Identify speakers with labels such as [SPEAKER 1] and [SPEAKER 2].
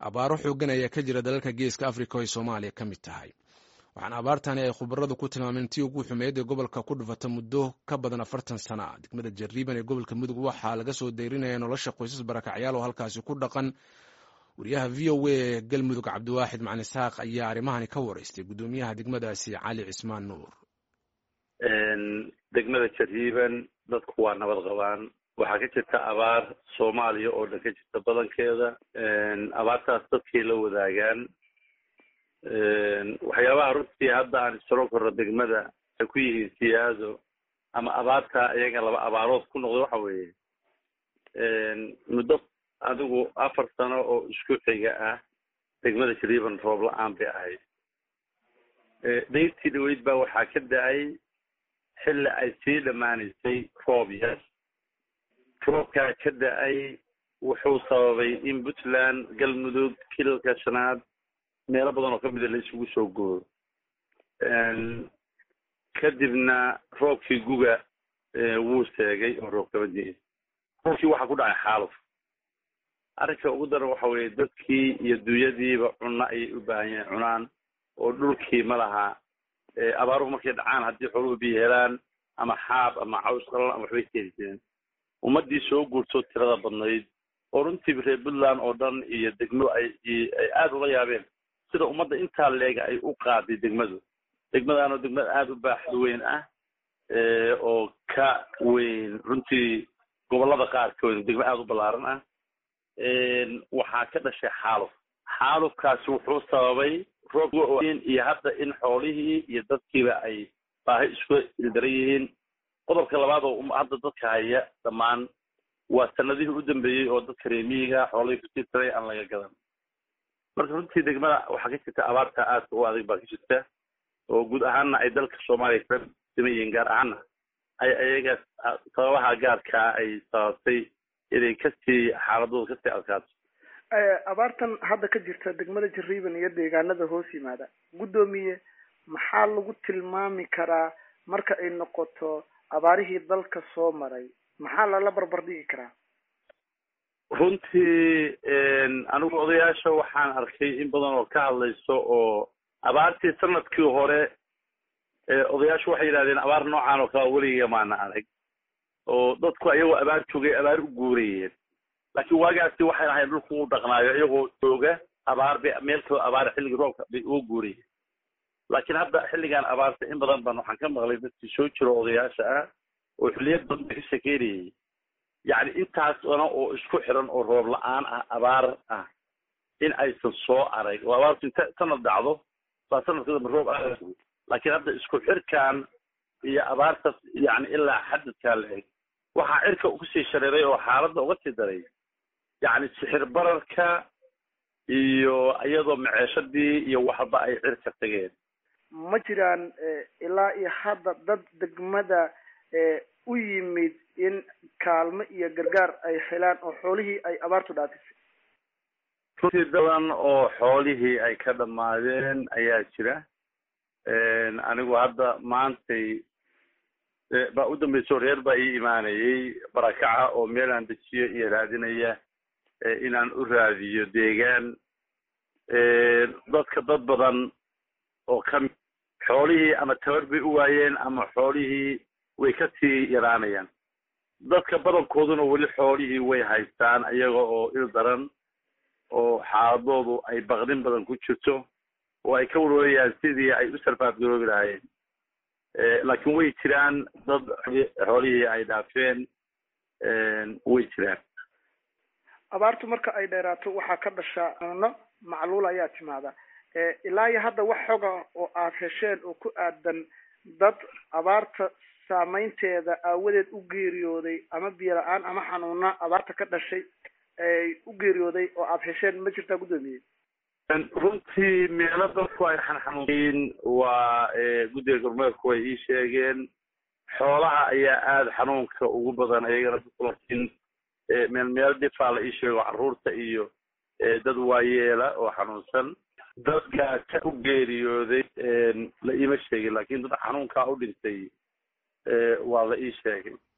[SPEAKER 1] abaaro xoogan ayaa ka jira dalalka geeska africa oo ay soomaaliya ka mid tahay waxaana abaartani ay khubaradu ku tilmaameen tii ugu xumeyd ee gobolka ku dhufata muddo ka badan afartan sana ah degmada jariiban ee gobolka mudug waxaa laga soo dayrinaya nolosha qoysas barakacyaal oo halkaasi ku dhaqan wariyaha v o a ee galmudug cabdiwaaxid macalin isxaaq ayaa arrimahani ka wareystay guddoomiyaha degmadaasi cali cismaan nuur
[SPEAKER 2] degmada jariiban dadku waa nabad qabaan waxaa ka jirta abaar soomaaliya oo dhan ka jirta badankeeda abaartaas dadkay la wadaagaan waxyaabaha runtii hadda aan isaro korno degmada ay ku yihiin siyaado ama abaarta iyaga laba abaarood ku noqday waxa weeye muddo adigu afar sano oo isku xiga ah degmada jariiban roob la-aan bay ahayd dayrtii dhaweyd baa waxaa ka da-ay xilli ay sii dhammaanaysay roob yar roobkaa ka da-ay wuxuu sababay in puntland galmudug kilalka shanaad meelo badan oo kamida la isugu soo gooyo kadibna roobkii guga wuu seegay oo roob kama diin roobkii waxaa ku dhacay xaaluf arrinka ugu daran waxa weeye dadkii iyo dunyadiiba cunno ayay u baahan yahin cunaan oo dhulkii ma laha abaaruhu markay dhacaan haddii xooluhu biyo helaan ama xaab ama caws qalan ama waxbay keeni jireen ummaddii soo guurtoo tirada badnayd oo runtii reer puntland oo dhan iyo degmo ay ay aada ula yaabeen sida ummadda intaa leega ay u qaaday degmadu degmadaanoo degmada aada u baaxad weyn ah oo ka weyn runtii gobollada qaarkood degmo aada u ballaaran ah waxaa ka dhashay xaaluf xaalufkaasi wuxuu sababay roob iyo hadda in xoolihii iyo dadkiiba ay baahi isku ildaran yihiin qodobka labaad oo hadda dadka haya dhammaan waa sanadihii u dambeeyey oo dadka reemiyiga xoolihii kusii taray aan laga gadan marka runtii degmada waxaa ka jirta abaarta aadka u adag baa ka jirta oo guud ahaanna ay dalka soomaaliya kala siman yihiin gaar ahaanna ay ayaga sababaha gaarkaa ay sababtay inay kasii xaaladooda kasii adkaato
[SPEAKER 3] abaartan hadda ka jirta degmada jariiban iyo deegaanada hoos yimaada guddoomiye maxaa lagu tilmaami karaa marka ay noqoto abaarihii dalka soo maray maxaa lala barbar dhigi karaa
[SPEAKER 2] runtii anigu odayaasha waxaan arkay in badan oo ka hadlayso oo abaartii sanadkii hore odayaashu waxay yidhahdeen abaar noocan oo kale weligiga maana arag oo dadku ayagoo abaar joogay abaar u guurayeen laakiin waagaasi waxay ahayn dhulku u dhaqnaayo iyagoo jooga abaar bay meel kaloo abaar xilligii roobka bay uga guurayeen laakiin hadda xilligan abaarta in badan ban waxaan ka maqlay dadkii soo jiro odayaasha ah oo xilliyad badan ba ka shekeynayay yacni intaas dana oo isku xiran oo roob la-aan ah abaar ah in aysan soo arag oo abaartu inta sanad dhacdo baa sanadka dambe roob aad laakiin hadda isku xirkan iyo abaartas yani ilaa xadadkaa la eg waxaa cirka kusii shareeray oo xaaladda uga sii daray yacni sixir bararka iyo iyadoo maceeshadii iyo waxba ay cirka tageen
[SPEAKER 3] ma jiraan ilaa iyo hadda dad degmada u yimid in kaalmo iyo gargaar ay helaan oo xoolihii ay abaartu dhaafisay
[SPEAKER 2] runtii badan oo xoolihii ay ka dhammaadeen ayaa jira anigu hadda maantay baa u dambayso reer baa ii imaanayay barakaca oo meelaan dejiyo iyo raadinaya inaan u raadiyo deegaan dadka dad badan oo kami xoolihii ama tabar bay u waayeen ama xoolihii way ka sii yaraanayaan dadka badankooduna weli xoolihii way haystaan iyaga oo il daran oo xaaladoodu ay baqdin badan ku jirto oo ay ka warwarayaan sidii ay u sarfaafgaroobi lahaayeen laakiin way jiraan dad xoolihii ay dhaafeen way jiraan
[SPEAKER 3] abaartu marka ay dheeraato waxaa ka dhashaa cuno macluul ayaa timaada ilaa iyo hadda wax xoga oo aad hesheen oo ku aadan dad abaarta saameynteeda aawadeed u geeriyooday ama biyo la-aan ama xanuuna abaarta ka dhashay ay u geeriyooday oo aad hesheen ma jirtaa guddoomiye
[SPEAKER 2] runtii meelo dadku ay xanxanuunyiin waa guddiga gormeerku way ii sheegeen xoolaha ayaa aada xanuunka ugu badan ayagana laakiin meel meel dhifaa la ii sheego carruurta iyo dad waayeela oo xanuunsan dadka ka u geeriyooday la iima sheegin laakiin dad xanuunkaa u dhintay waa la ii sheegay